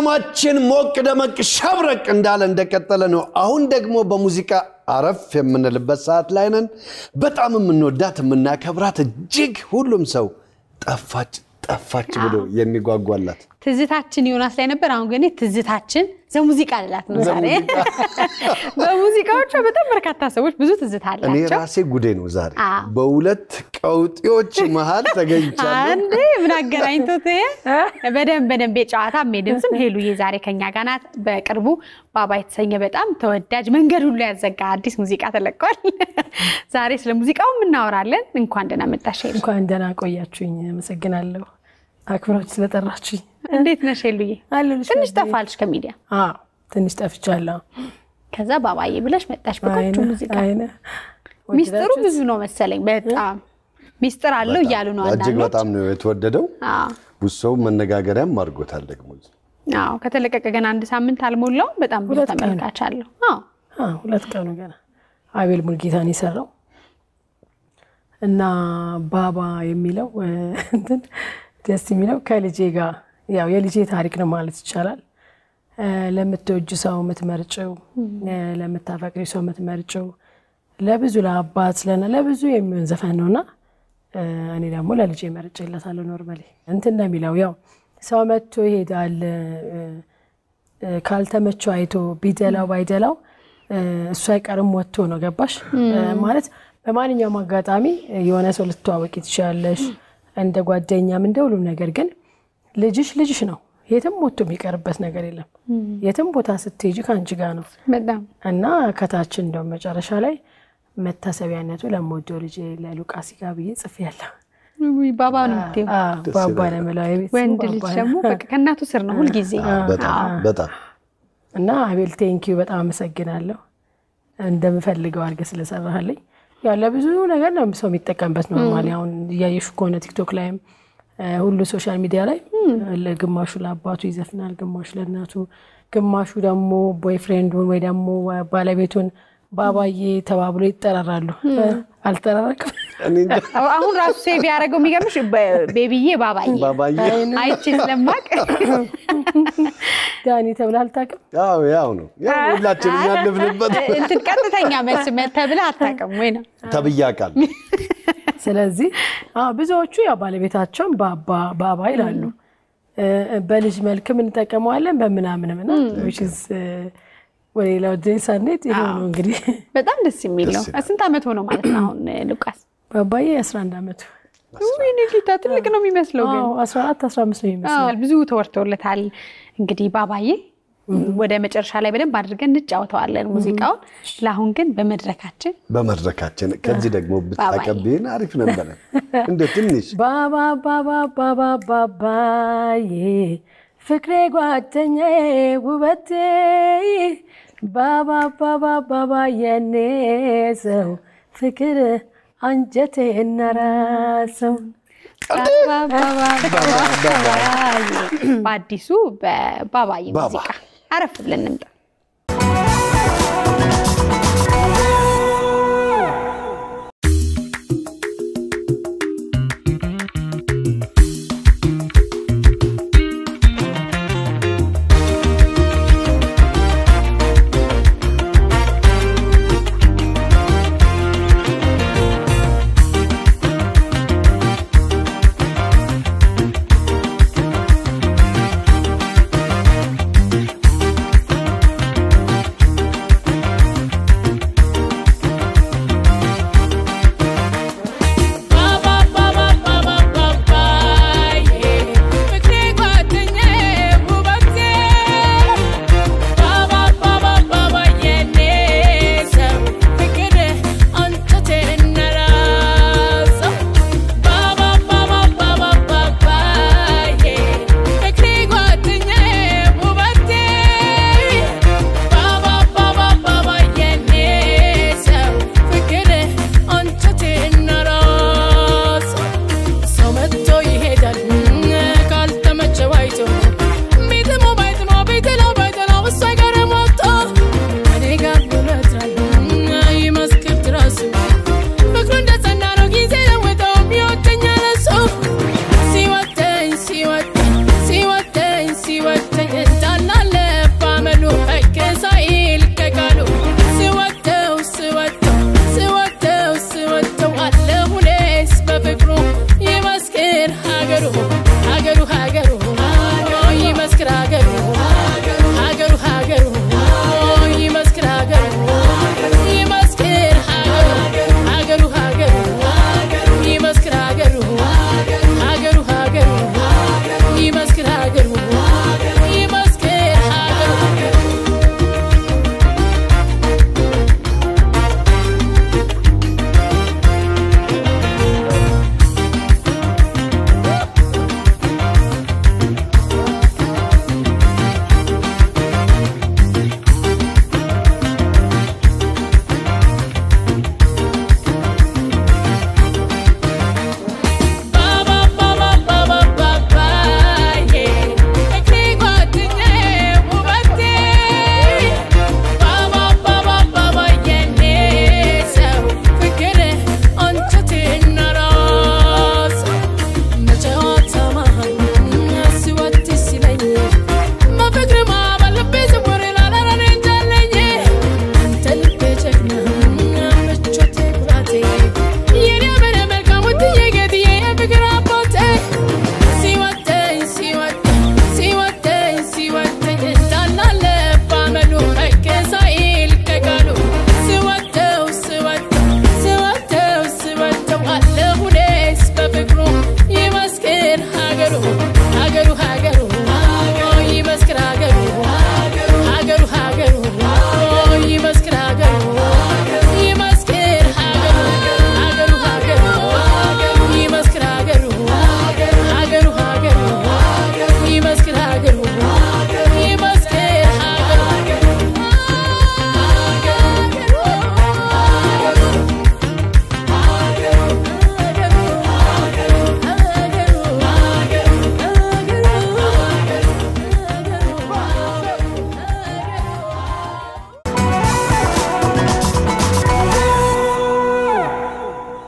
ፕሮግራማችን ሞቅ ደመቅ ሸብረቅ እንዳለ እንደቀጠለ ነው። አሁን ደግሞ በሙዚቃ አረፍ የምንልበት ሰዓት ላይ ነን። በጣም የምንወዳት የምናከብራት እጅግ ሁሉም ሰው ጠፋች ጠፋች ብሎ የሚጓጓላት ትዝታችን ዮናስ ላይ ነበር። አሁን ግን ትዝታችን ዘሙዚቃ ልላት ነው ዛሬ። በሙዚቃዎቿ በጣም በርካታ ሰዎች ብዙ ትዝታ እኔ አላቸው። ራሴ ጉዴ ነው ዛሬ አዎ። በሁለት ቀውጤዎች መሀል ተገኝቻለሁ። አንዴ ምን አገናኝቶት ይሄ? በደንብ በደንብ የጨዋታ የድምፅም ሄሉዬ ዛሬ ከኛ ጋር ናት። በቅርቡ ባባ የተሰኘ በጣም ተወዳጅ መንገድ ሁሉ ያዘጋ አዲስ ሙዚቃ ተለቋል። ዛሬ ስለ ሙዚቃው እናወራለን። እንኳን ደህና መጣሽ ሄሉ። እንኳን ደህና ቆያችሁኝ። አመሰግናለሁ አክብራችሁ ስለጠራችሁኝ። እንዴት ነሽ ሄሉዬ? አለሁልሽ ትንሽ መቤት። ጠፋልሽ ከሚዲያ አዎ ትንሽ ጠፍቻለሁ። ከዛ ባባዬ ብለሽ መጣሽ በቆንጆ አይነ ሙዚቃ። አይነ ሚስጥሩ ብዙ ነው መሰለኝ። በጣም ሚስጥር አለው እያሉ ነው እጅግ አንዳንዶች። በጣም ነው የተወደደው። አዎ ብዙ ሰው መነጋገሪያም አድርጎታል ደግሞ አዎ ከተለቀቀ ገና አንድ ሳምንት አልሞላውም። በጣም ብዙ ሁለት ቀን። ተመልካች አለው። አዎ አዎ፣ ሁለት ቀኑ ገና አቤል ሙልጌታን የሰራው እና ባባ የሚለው እ፣ እንትን ደስ የሚለው ከልጄ ጋር ያው የልጄ ታሪክ ነው ማለት ይቻላል። እ፣ ለምትወጅ ሰው የምትመርጭው እ፣ ለምታፈቅሪ ሰው የምትመርጭው ለብዙ ለአባት ለና ለብዙ የሚሆን ዘፈን ነውና እ፣ እኔ ደግሞ ለልጄ መርጬለታለሁ። ኖርማሊ እንትን ነው የሚለው ያው ሰው መጥቶ ይሄዳል እ፣ እ፣ ካልተመቸው አይቶ ቢደላው ባይደላው እ፣ እሱ አይቀርም ወጥቶ ነው ገባሽ እ፣ ማለት በማንኛውም አጋጣሚ የሆነ ሰው ልትተዋወቂ ትችላለሽ እንደ ጓደኛም እንደ ሁሉም ነገር ግን ልጅሽ ልጅሽ ነው የትም ወጥቶ የሚቀርበት ነገር የለም የትም ቦታ ስትሄጂ ከአንቺ ጋር ነው በጣም እና ከታችን እንደውም መጨረሻ ላይ መታሰቢያነቱ ለምወደው ልጅ ለሉቃስ ጋ ብዬ ጽፌያለሁ ውይ ባባ ነው የምትይው። አዎ፣ ባባ ለምለው የቤት ስሙ ወንድ ልጅ ባባ ደግሞ በቃ ከእናቱ ስር ነው ሁልጊዜ። በጣም በጣም እና አቤል ቴንኪዩ በጣም አመሰግናለሁ። እንደምፈልገው አድርገህ ስለሰራህልኝ። ያው ለብዙ ነገር ነው ሰው የሚጠቀምበት ኖርማሊ። አሁን እያየሹ ከሆነ ቲክቶክ ላይም እ፣ ሁሉ ሶሻል ሚዲያ ላይ ለግማሹ ለአባቱ ይዘፍናል፣ ግማሹ ለእናቱ፣ ግማሹ ደግሞ ቦይፍሬንዱን ወይ ደግሞ ባለቤቱን ባባዬ ተባብሎ ይጠራራሉ። እ፣ አልጠራረቅም እኔ እንጃ አሁን ራሱ ሴቭ ያደረገው የሚገርምሽ በ- ቤቢዬ ባባዬ ባባዬ አይቼ ስለማቅ ዳኒ ተብለህ አልታውቅም? ያው ያው ነው ያው ሁላችንም ያለፍንበት እንትን ቀጥተኛ መልስ ተብለህ አታውቅም ወይ ነው? ተብያ ቃል ስለዚህ አዎ ብዙዎቹ ያው ባለቤታቸውን ባባ ባባ ይላሉ። እ፣ በልጅ መልክም እንጠቀመዋለን በምናምንም እና which is፣ እ፣ ወደ ሌላው ድሬ ሳንሄድ ይሄ ነው እንግዲህ በጣም ደስ የሚል ነው። ስንት ዓመት ሆነው ማለት ነው አሁን ሉቃስ? ባባዬ 11 ዓመቱ ወይኔ ጌታ ትልቅ ነው የሚመስለው ግን አዎ 14 15 ነው የሚመስለው። አዎ፣ ብዙ ተወርቶለታል። እንግዲህ ባባዬ ወደ መጨረሻ ላይ በደንብ አድርገን እንጫወተዋለን ሙዚቃውን። ለአሁን ግን በመድረካችን በመድረካችን ከዚህ ደግሞ ብታቀብን አሪፍ ነበረ። እንደ ትንሽ ባባ ባባ ባባ ባባዬ ፍቅሬ ጓደኛዬ ውበቴ ባባ ባባ ባባ የኔ ሰው ፍቅር አንጀቴ እናራሰው በአዲሱ በባባዬ ባባ። ሙዚቃ አረፍ ብለን እንምጣ። ♪ በሩቁ